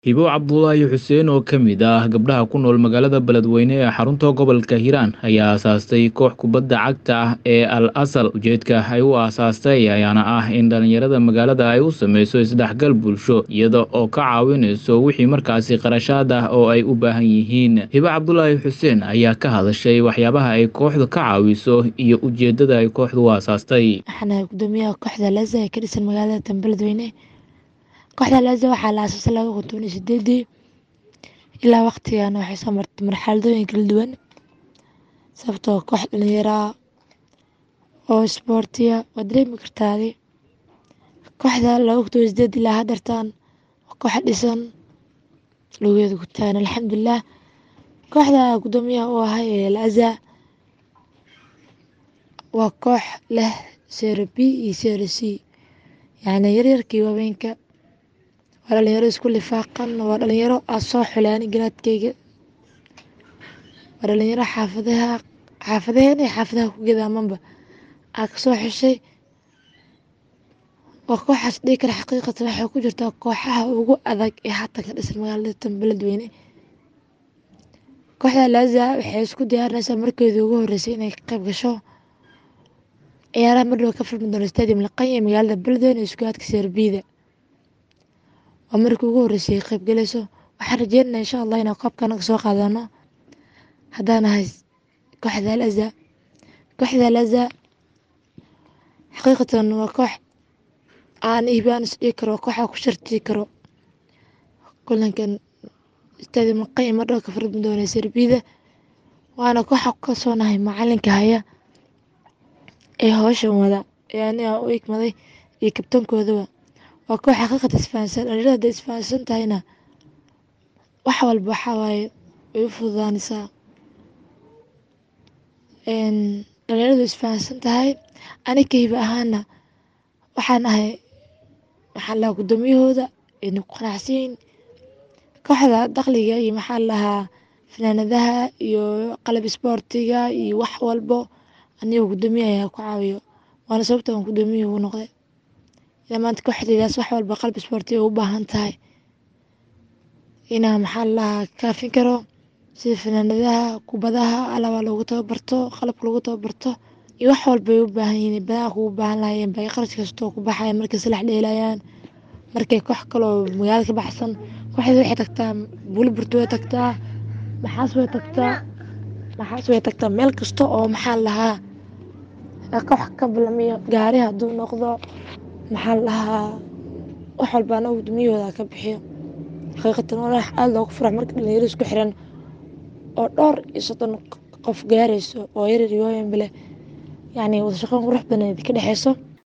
hibo cabdulaahi xuseen oo ka mid ah gabdhaha ku nool magaalada beledweyne ee xarunta gobolka hiiraan ayaa aasaastay koox kubadda cagta ah ee al asal ujeedka ay u aasaastay ayaana ah in dhallinyarada magaalada ay u sameyso isdhexgal bulsho iyada oo ka caawinayso wixii markaasi qarashaad ah oo ay u baahan yihiin hibo cabdulaahi xuseen ayaa ka hadashay waxyaabaha ay kooxdu ka caawiso iyo ujeedada ay kooxdu u aasaastay waxaan ahay gudoomiyaha kooxda laza ee ka dhisan magaalada tan beledweyne kooxda laza waxaa la aasaasay laba kun toban iyo sideedii ilaa waqtigan waxay soo martay marxaladooyin kala duwan sababtoo koox dhalinyaraa oo isboortiya waa dareemi kartaadi kooxda laba kun toban iyo sideed ilaa haddartan waa koox dhisan lugeeda ku taagan alxamdulilah kooxda gudoomiyaha u ahay ee laza waa koox leh seero b iyo seero c yacni yaryarkii waaweynka waa dhalinyaro isku lifaaqan waa dhalinyaro aa soo xuleani garaadkeyga waa dhalinyaro xaafadaha xaafadaheen iyo xaafadaha ku gadaamanba aa kasoo xeshay waa kooxaas dhihi kara xaqiiqatan waxay ku jirtaa kooxaha ugu adag ee haatan ka dhisan magaalada tan beledweyne kooxda laza waxay isku diyaarinaysaa markeedii ugu horeysay inay ka qayb gasho ciyaaraha madhow ka furmi doona stadium laqanya ee magaalada beledweyne ee iskuhaadka seerbiida waa markii ugu horeysay ay qayb galayso waxaan rajeynana insha allah inaan koobka anaga soo qaadano haddaan ahay kooxda laza kooxda laza xaqiiqatan waa koox aan ihbaan is dhigi karo kooxa ku shartii karo kulankan stadium laqanya madhow ka furmi doona seerbiida waana kooxa ku kalsoonahay macalinka haya ee howshan wada ee aniga u igmaday iyo kabtankoodaba waa koox xaqiiqata isfahansan dhalinyarada hadday isfahansan tahayna wax walba waxaa waaye way u fududaanaysaa dhalinyaradu isfahansan tahay ani ka hiba ahaana waxaan ahay maxaa lahaa gudoomiyahooda ayna ku qanacsanyihin kooxda dakhliga iyo maxaa lahaa fanaanadaha iyo qalab isboortiga iyo wax walbo anigoo gudoomiye ayaa ku caawiyo waana sababta aan gudoomiye ugu noqday ilaa maanta kooxdaydaas wax walba qalab isboortiga u baahan tahay inaa maxaa lahaa kaafin karo sida fanaanadaha kubadaha alaba lagu tababarto qalabka lagu tababarto iyo wax walba ay u baahan yihiin badaha kugu baahan lahaayeen bay qarash kastoo ku baxaya markay salax dheelayaan markay koox kaloo magaalada ka baxsan kooxda waxay tagtaa buliburto way tagtaa maxaas way tagtaa maxaas way tagtaa meel kasta oo maxaa lahaa koox ka bilamiyo gaari hadduu noqdo maxaa lahaa wax walba anaga gudumiyahooda ka bixiyo xaqiiqatan walax aada loogu furax marka dhalinyaro isku xiran oo dhowr iyo soddon qof gaarayso oo yaryar iyo waaweynba leh yacni wada shaqoyn qurux badan ka dhexeyso